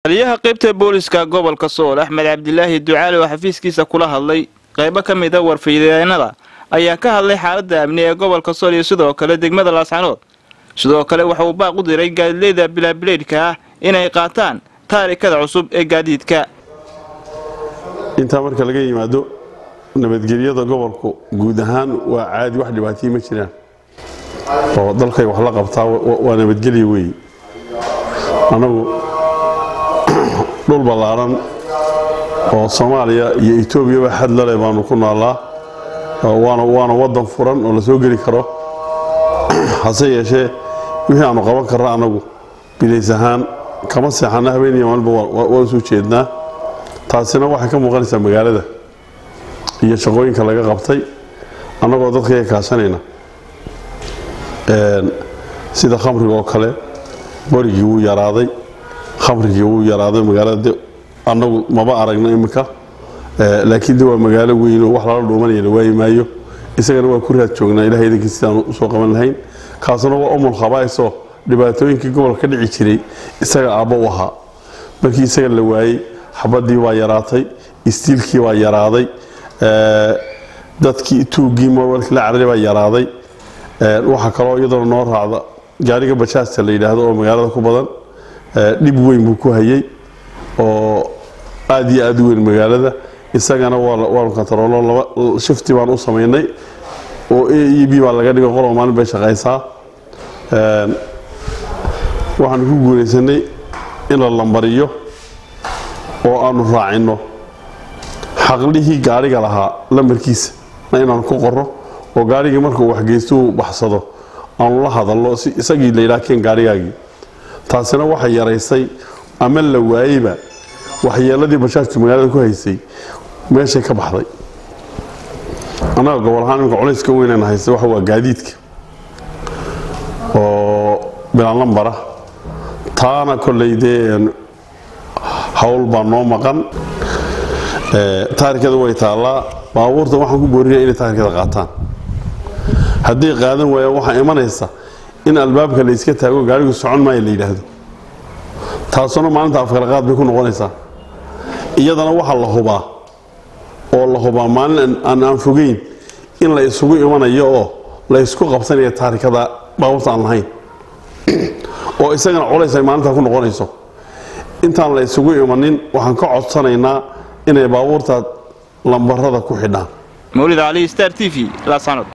taliyaha qaybta booliska gobolka sool axmed cabdilaahi ducaale oo xafiiskiisa kula hadlay qaybo ka mid a warfiideenada ayaa ka hadlay xaaladda amni ee gobolka sool iyo sidoo kale degmada laascanood sidoo kale waxa uu baaq u diray gaadiidleyda bilaabileydhka ah inay qaataan taarikada cusub ee gaadiidka intaa marka laga yimaado nabadgelyada gobolku guud ahaan waa caadi wax dhibaatayii ma jiraan oo dalkay wax la qabtaa waa nabadgelya weeye annagu dhul ballaaran oo soomaaliya iyo etoobiyaba xad lale baanu ku noolaa waana waddan furan oo la soo geli karo hase yeeshee wixii aanu qaban karna annagu bilays ahaan kama seexana habeeniya maalinba waan soo jeednaa taasina waxay ka muuqanaysaa magaalada iyo shaqooyinka laga qabtay annagoo dadkaiga kaashanayna sida khamriga oo kale borigii wuu yaraaday khamrigii wuu yaraaday magaalada annagu maba aragna iminka laakiin de waa magaalo weynoo wax lala dhuumanaya la waayi maayo isagana waa ku raad joognaa ilahay idankii sidaan usoo qaban lahayn kaasuna waa umul khabaa'isoo dhibaatooyinkii gobolka ka dhici jiray isaga aabbo u ahaa markii isaga la waayey xabadii waa yaraatay istiilkii waa yaraaday dadkii tuuggii mobalkii la cararay baa yaraaday waxaa kaloo iyadana noo raacda gaariga bajaasta la yidhaahdo oo magaalada ku badan dhib weyn buu ku hayay oo aad iyo aad u weyn magaalada isagana waanu kantaroolo laba shifti baan u samaynay oo a e b baa laga dhigo qoloo maalin bay shaqaysaa waxaanu ku guulaysanay in la lambariyo oo aanu raacinno xaqlihii gaariga lahaa lambarkiisa na inaanu ku qorro oo gaarigii markuu waxgeysto uu baxsado aanu la hadalno si isagii la yidhaha keen gaarigaagii taasina waxay yaraysay ama la waayeyba waxyeeladii bashaashtu magaalada ku haysay meeshay ka baxday annaga gobol ahaan iminka culayska weynana haysta waxa waa gaadiidka oo bilaan lambara taana kolley dee hawl baa noo maqan taarikada way taallaa baabuurta waxaan ku boorinaya inay taarikada qaataan hadday qaadan waayaan waxaa imanaysa in albaabka la yska taago gaarigu socon maayo la yidhaahdo taasuna maalinta afkalaqaad bay ku noqonaysaa iyadana waxaa la hubaa oo la hubaa maalin aan aan fogeyn in la isugu imanayo oo la ysku qabsanaya taarikada baabuurta aan lahayn oo isagana culays ay maalintaa ku noqonayso intaan la isugu imanin waxaan ka codsanaynaa inay baabuurta lambarada ku xidhaan mawlid cali star t v laascanood